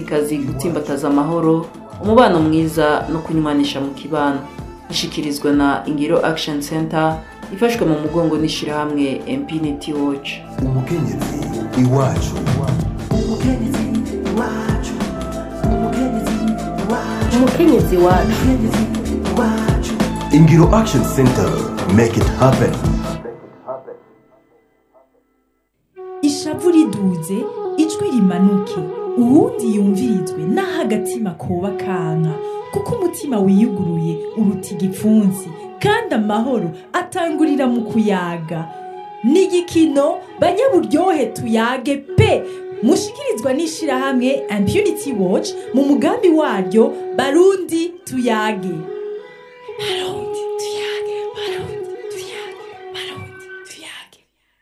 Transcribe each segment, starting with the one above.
n'abarundikazi gutsimbataza amahoro umubano mwiza no kunywanisha mu kibano ishikirizwa na ingiro action center ifashwe mu mugongo n'ishirahamwe Infinity Watch umukenyezi iwacu umukenyezi wacu ingiro action center make it happen ishavu riduze ijwi rimanuke uwundi yumvirizwe n'aho agatima koba kanka kuko umutima wiyuguruye uruta igipfunsi kandi amahoro atangurira mu kuyaga ni igikino banyaburyohe tuyage pe mushikirizwa n'ishirahamwe impunity watch mu mugambi waryo barundi tuyage barundi tuyage barundi tuyage barundi tuyage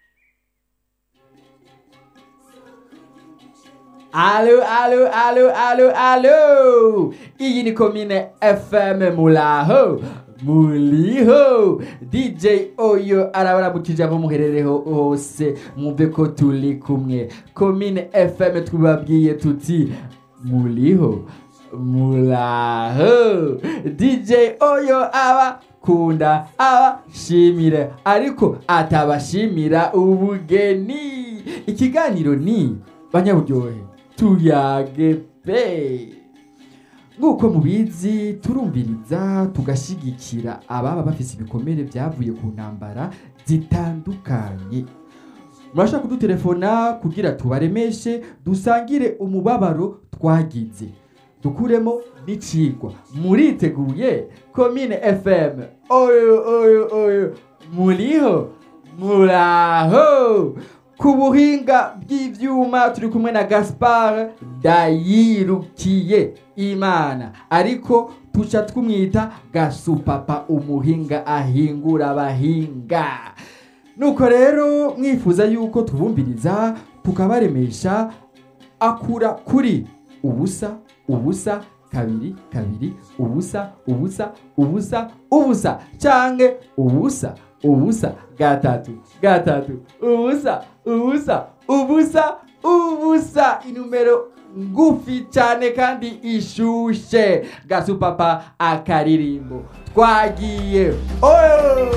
Alo, alo, alo, alo, alo! Iyi ni komine FM muraho muriho DJ Oyo arabaramukije aho muherereye hose mwumve ko turi kumwe komine FM twababwiye tuti muriho muraho DJ Oyo abakunda abashimire ariko atabashimira ubugeni ikiganiro ni banyaburyohe tuyage pe nk'uko mubizi turumviriza tugashigikira ababa bafise ibikomere byavuye ku ntambara zitandukanye murashobora kudutelefona kugira tubaremeshe dusangire umubabaro twagize dukuremo n'icigwa muriteguye komine fm oyo oyo oyo muriho muraho ku buhinga bw'ivyuma turi kumwe na gaspar dayirukiye imana ariko tuca twumwita gasupapa umuhinga ahingura abahinga nuko rero mwifuza yuko tubumviriza tukabaremesha akura kuri ubusa ubusa kabiri kabiri ubusa ubusa ubusa ubusa canke ubusa ubusa gatatu gatatu ubusa ubusa ubusa ubusa inumero ngufi cyane kandi ishushe gasupapa akaririmbo twagiye oh!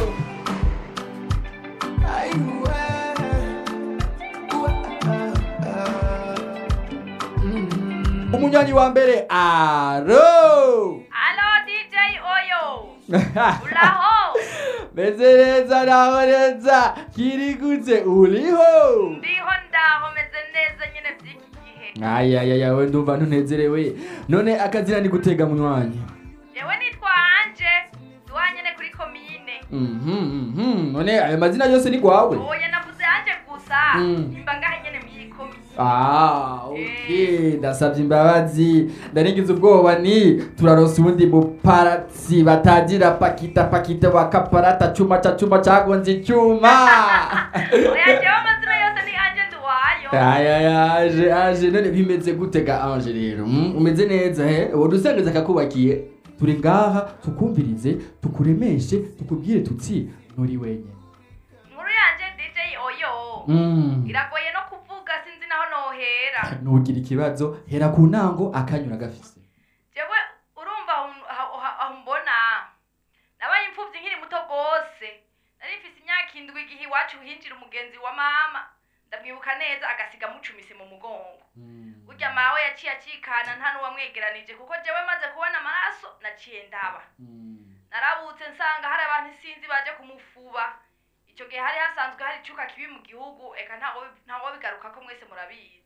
umunywanyi wa mbere aro Alo DJ Oyo. Uraho? meze neza naho neza kirigutse uriho Ndiho ndaho meze neza nyene vy'iki gihe. ayayaya we ndumva ntunezerewe none akazina ni gutega munywanyi Jewe nitwa Anje. Duhanyene kuri komine. Mhm, mhm. none ayo mazina yose ni gwawe Oya navuze Anje gusa. Mm. Imba ngahe nyene mw'iyi komine. Ah, okay. ndasabye imbabazi ndarigize ubwoba ni turaronsa ubundi muparatsi batagira pakita pakita wakaparata chuma cha chuma chagonze icyuma Oya jewe amazina yose ni Anje Nduwayo. aya aje aje none bimeze gute ga anje rero mm? umeze neza he uwo dusengeza akakubakiye turi ngaha tukumvirize tukuremeshe tukubwire tuti nturi wenyine Inkuru yanje DJ Oyo. mm. Iragoye no kuvuga sinzi naho nohera. nugira ikibazo hera ku ntango akanyura gafise jewe urumva aho- aho aho mbona nabaye imfuvyi nkiri muto gose nari mfise imyaka indwi igihe iwacu hinjira umugenzi wa mama ndamwibuka neza agasiga mucumise mu mugongo burya mawe yaciye acikana nta n'uwamwegeranije kuko jewe maze kubona amaraso naciye ndaba narabutse nsanga hari abantu isinzi baje kumufuba ico gihe hari hasanzwe hari icuka kibi mu gihugu eka ntawo ntawo bigarukako mwese murabizi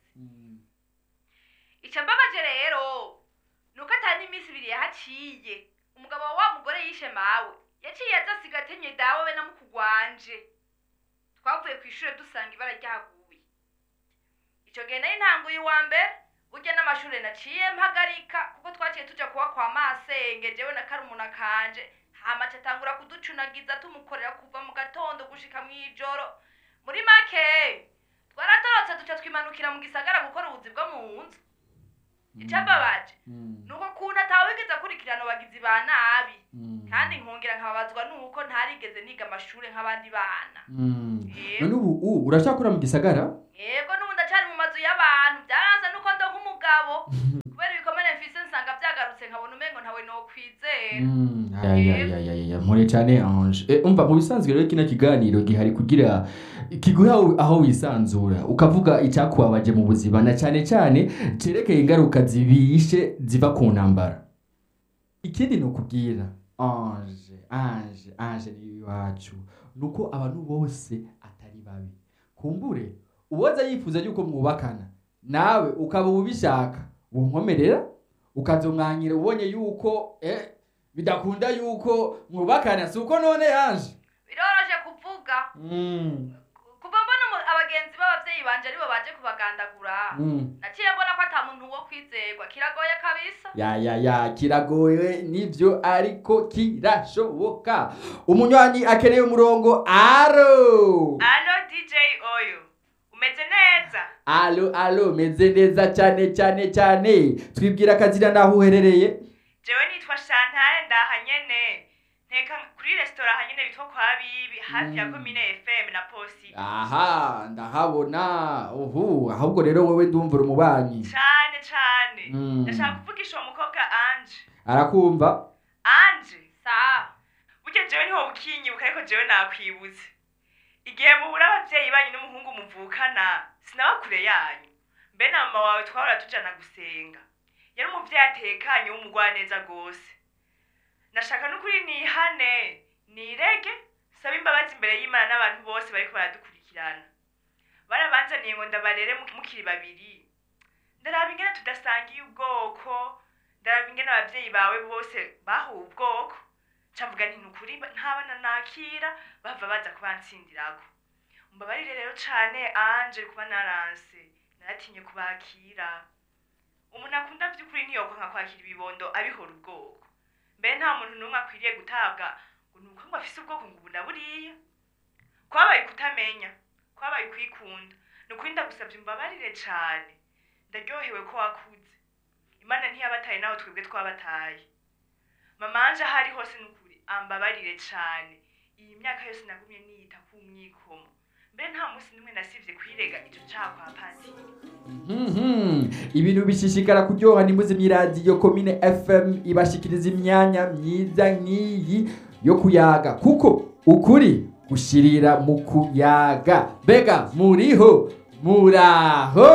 icyo mbabaje rero ni uko atari n'iminsi ibiri yahaciye umugabo wa wa mugore yishe mawe yaciye aza asiga atenye dawe we na mukugwanje twavuye ku ishuri dusanga ibara ryaguye icyo gihe nari ntanguye uwa mbere burya n'amashuri naciye mpagarika kuko twaciye tuja kuba kwa masenge jewe na karumuna kanje hamaca atangura kuducunagiza tumukorera kuva mu gatondo gushika mw'ijoro muri make twaratorotse duca twimanukira mu gisagara gukora ubuzi bwo mu nzu icababaje nuko kuntu atawigeze akurikirana abagizi ba nabi kandi nkongera nkababazwa nuko ntarigeze niga amashuri nk'abandi bana Yego. none ubu u- urashakora mu gisagara yego n'ubu ndacari mu mazu y'abantu byaranze nuko ndo nk'umugabo nokwizera Mm, ya, ya, ya, ya, ya, ya, mpore cyane Ange Eh, umva mu bisanzwe rero kino kiganiro gihari kugira kiguha aho- aho wisanzura ukavuga icyakubabaje mu buzima na cyane cyane cerekeye ingaruka zibishe ziva ku ntambara ikindi ni ukubwira Ange Ange Ange ni iwacu nuko abantu bose atari babi kumbure uwoza yifuza yuko mwubakana nawe ukaba ubishaka wonkomerera ukazomwanyira ubonye yuko eh, bidakunda yuko mwubakana si uko none yanje biroroshe kuvuga mm. kuva mbona umu- abagenzi b'abavyeyi banje aribo baje kubagandagura mm. naciye mbona ko ata muntu wo kwizerwa kiragoye kabisa ya ya ya kiragoye nivyo ariko kirashoboka umunywanyi akeneye umurongo aro alo dj oyo umeze neza alo alo meze neza cyane cyane cyane twibwira akazina naho uherereye jewe nitwa shantare ndaha nyene nteka kuri resitora hanyene bitwa kwa bibi hafi ya Mm. komine fm na posi aha ndahabona uhu ahubwo rero wowe ndumvura umubanyi cane cane Mm. ndashaka kuvugisha uwo mukobwa anje arakumva anje sa burya jewe ntiwo bukinyibuka ariko jewe nakwibutse igihe mubura abavyeyi banyu n'umuhungu muvukana sinaba kure yanyu mbe na mama wawe twahora tujana gusenga yari umuvyeyi atekanye w'umugwaneza gose nashaka n'ukuri nihane nirege saba imbabazi imbere y'imana n'abantu bose bariko baradukurikirana barabanzaniye ngo ndabarere mu- mukiri babiri ndaraba ingene tudasangiye ubwoko ndaraba ingene abavyeyi bawe bose bahuwe ubwoko camvuga nti nukuri ntabana nakira bava baza kubansindirako mbabarire rero cane anje kuba naranse naratinye kubakira umuntu akunda vy'ukuri ntiyokwanka kwakira ibibondo abihora ubwoko mbere nta muntu n'umwe akwiriye gutabwa ngo nuko ngo afise ubwoko ngo ubu na buriya kwabaye kutamenya kwabaye kwikunda nukuri ndagusavye umbabarire cane ndaryohewe ko wakuze imana ntiyabataye nawe twebwe twabataye mama anje aho ari hose nukuri ambabarire cane iyi myaka yose nagumye niyita ku mwikomo mbere nta munsi n'umwe nasivye kwirega ico caha kwa patiri Mhm. ibintu bishishikara kuryoha nimuze mw'iradiyo komine fm ibashikiriza imyanya myiza nk'iyi yo kuyaga kuko ukuri gushirira mu kuyaga mbega muriho muraho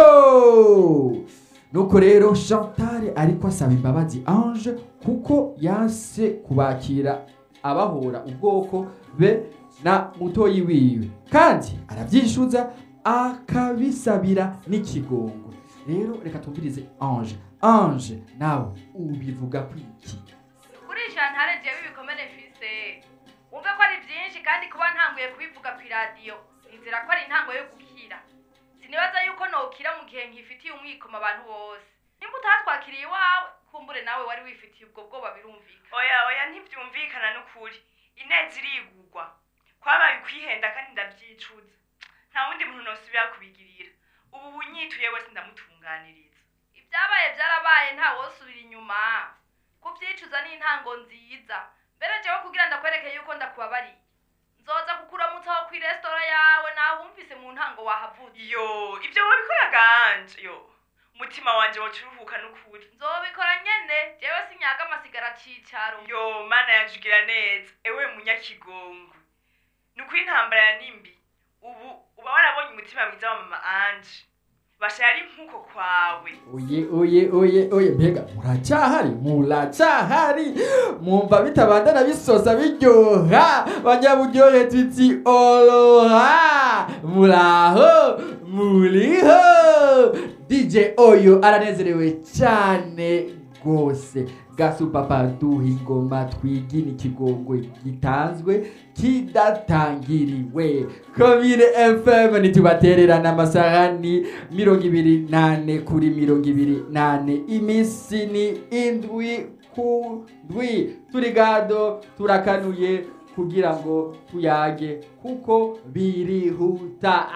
nuko rero chantal ariko asaba imbabazi ange kuko yanse kubakira abahora ubwoko be na mutoyi wiwe kandi arabyishyuza akabisabira n'ikigongo rero reka tumvirize ange ange nawe ubivuga kwiki kuri shantare jewe ibikomere mfise wumve ko ari byinshi kandi kuba ntanguye kubivuga ku iradiyo nizera ko ari intango yo gukira sinibaza yuko nokira mu gihe nkifitiye umwikomo abantu bose nimba utatwakiriye iwawe kumbure nawe wari wifitiye ubwo bwoba birumvikana oya oya ntivyumvikana n'ukuri ineza irigurwa kwabaye ukwihenda kandi ndavyicuza nta wundi muntu nosubira kubigirira ubu bunyituye wese ndamutunganiriza ibyabaye byarabaye nta wosubira inyuma kubyicuza ni intango nziza mbere jewe kugira ndakwereke yuko ndakubabariye nzoza kukuramutsa aho kwi resitora yawe nahumvise mu ntango wahavutse yo ivyo wabikora ganje yo umutima wanje woca uruhuka n'ukuri nzobikora nyene jewe sinyaga amasigara cicaro yo mana yanje ugira neza ewe munyakigongo ni ukuri intambara ya nimbi ubu uba warabonye umutima mwiza wa mama anje basha yari nk'uko kwawe oye oye oye oye mbega muracyahari muracyahari mwumva bitabandana bisoza biryoha banyaburyohe tuti oloha muraho muriho dj oyo aranezerewe cyane rwose gasupapa duha ingoma twigina ikigongwe gitanzwe kidatangiriwe komine fm ntitubatererana amasahani mirongo ibiri nane kuri mirongo ibiri nane iminsi ni indwi ku ndwi turi gado turakanuye kugira ngo tuyage kuko birihuta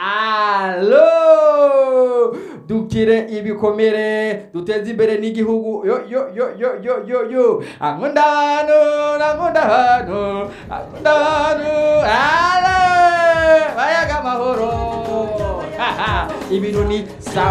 alo dukire ibikomere duteze imbere n'igihugu yo yo yo yo yo yo yo ankunda abantu ankunda abantu ankunda abantu ale bayaga amahoro ibintu ni sawa